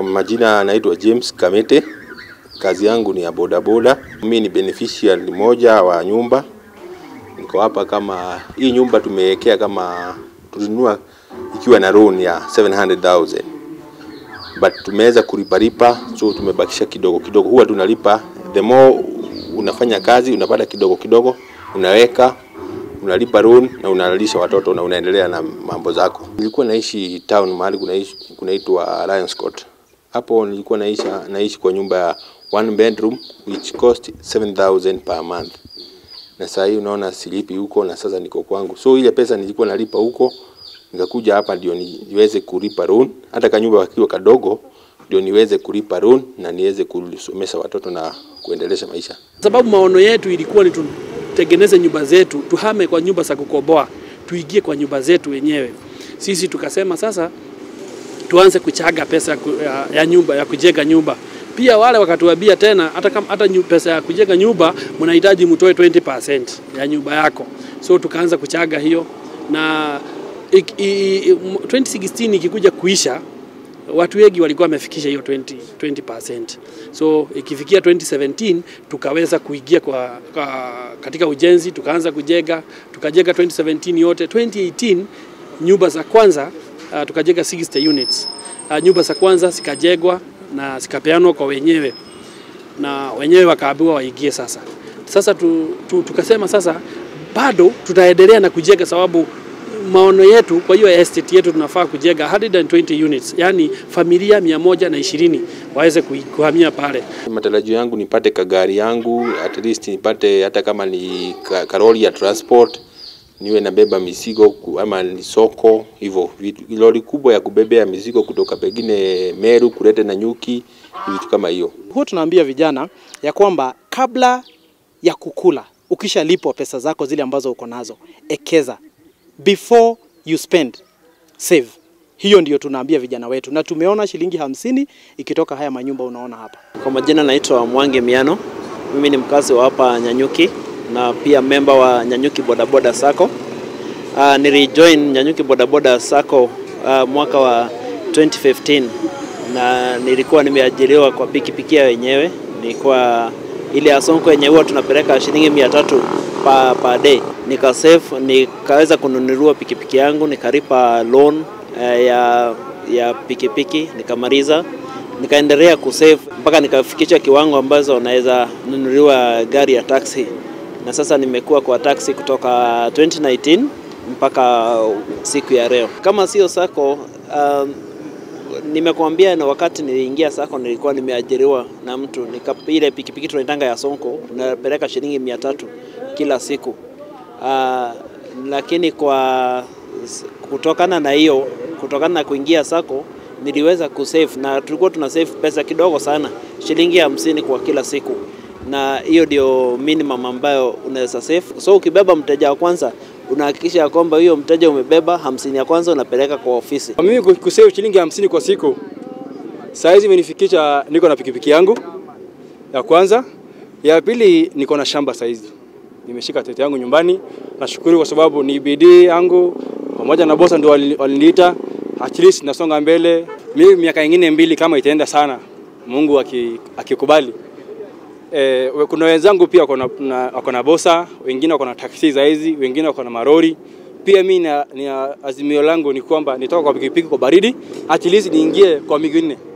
Majina naitwa James Kamete, kazi yangu ni ya bodaboda. Mimi ni beneficiary moja wa nyumba, niko hapa kama hii nyumba tumewekea kama tulinunua ikiwa na loan ya 700,000 but tumeweza kulipalipa, so tumebakisha kidogo kidogo. Huwa tunalipa the more unafanya kazi unapata kidogo kidogo, unaweka unalipa loan na unalisha watoto na unaendelea na mambo zako. Nilikuwa naishi town mahali kunaishi kunaitwa Lions Court. Hapo nilikuwa naishi naishi kwa nyumba ya one bedroom which cost 7000 per month. Na sasa hii unaona silipi huko na sasa niko kwangu. So ile pesa nilikuwa nalipa huko nikakuja hapa ndio niweze kulipa loan, hata kanyumba wakiwa kadogo ndio niweze kulipa loan na niweze kusomesha watoto na kuendelesha maisha. Sababu maono yetu ilikuwa ni tutengeneze nyumba zetu, tuhame kwa nyumba za kukoboa, tuingie kwa nyumba zetu wenyewe. Sisi tukasema sasa tuanze kuchaga pesa ya, ya nyumba ya kujenga nyumba. Pia wale wakatuambia tena hata kama hata nyu- pesa ya kujenga nyumba mnahitaji mtoe 20% ya nyumba yako. So tukaanza kuchaga hiyo na ik, i, i, 2016 ikikuja kuisha watu wengi walikuwa wamefikisha hiyo 20, 20%. So ikifikia 2017 tukaweza kuingia kwa, kwa, katika ujenzi tukaanza kujenga tukajenga 2017 yote. 2018 nyumba za kwanza uh, tukajenga 60 units. Uh, nyumba za kwanza zikajengwa na zikapeanwa kwa wenyewe na wenyewe wakaambiwa waingie sasa. Sasa tu, tu, tukasema sasa bado tutaendelea na kujenga sababu maono yetu kwa hiyo estate yetu tunafaa kujenga 120 units, yani familia mia moja na ishirini waweze kui- kuhamia pale. Matarajio yangu nipate kagari yangu, at least nipate hata kama ni ka- karoli ya transport, niwe nabeba mizigo ku- ama ni soko hivyo, vitu- lori kubwa ya kubebea mizigo kutoka pengine Meru kulete na nyuki, vitu kama hiyo. Huwa tunaambia vijana ya kwamba kabla ya kukula, ukishalipwa pesa zako zile ambazo uko nazo, ekeza before you spend, save. Hiyo ndio tunaambia vijana wetu, na tumeona shilingi hamsini ikitoka haya manyumba unaona hapa. Kwa majina naitwa Mwange Miano. Mimi ni mkazi wa hapa Nyanyuki na pia memba wa Nyanyuki Bodaboda Sacco. Uh, nilijoin Nyanyuki Bodaboda Sacco uh, mwaka wa 2015 na nilikuwa nimeajiriwa kwa pikipiki ya wenyewe. Nilikuwa ile ya Sonko yenye huwa tunapeleka shilingi mia tatu pa, pa day. Nikasave, nikaweza kununuliwa pikipiki yangu, nikalipa loan uh, ya, ya pikipiki nikamaliza nikaendelea kusave mpaka nikafikisha kiwango ambazo naweza nunuliwa gari ya taxi, na sasa nimekuwa kwa taxi kutoka 2019 mpaka siku ya leo. Kama sio sako um, nimekuambia na wakati niliingia sako nilikuwa nimeajiriwa na mtu nika, ile pikipiki tunaitanga ya Sonko napeleka shilingi mia tatu kila siku uh, lakini kwa kutokana na hiyo kutokana na kuingia sako niliweza kusave na tulikuwa tuna save pesa kidogo sana, shilingi hamsini kwa kila siku, na hiyo ndio minimum ambayo unaweza save. So ukibeba mteja wa kwanza unahakikisha ya kwamba hiyo mteja umebeba hamsini ya kwanza unapeleka kwa ofisi. Kwa mimi kusave shilingi hamsini kwa siku saa hizi imenifikisha, niko na pikipiki yangu ya kwanza. Ya pili niko na shamba saa hizi, nimeshika tete yangu nyumbani. Nashukuru kwa sababu ni bidii yangu pamoja na bosa ndio wali- waliniita, at least nasonga mbele. Mimi miaka ingine mbili kama itaenda sana, Mungu aki- akikubali. E, kuna wenzangu pia wako na, na, wako na bosa, wengine wako na taksi za hizi, wengine wako na marori. Pia mi na, ni azimio langu ni kwamba nitoka kwa pikipiki kwa baridi, at least niingie kwa miguu nne.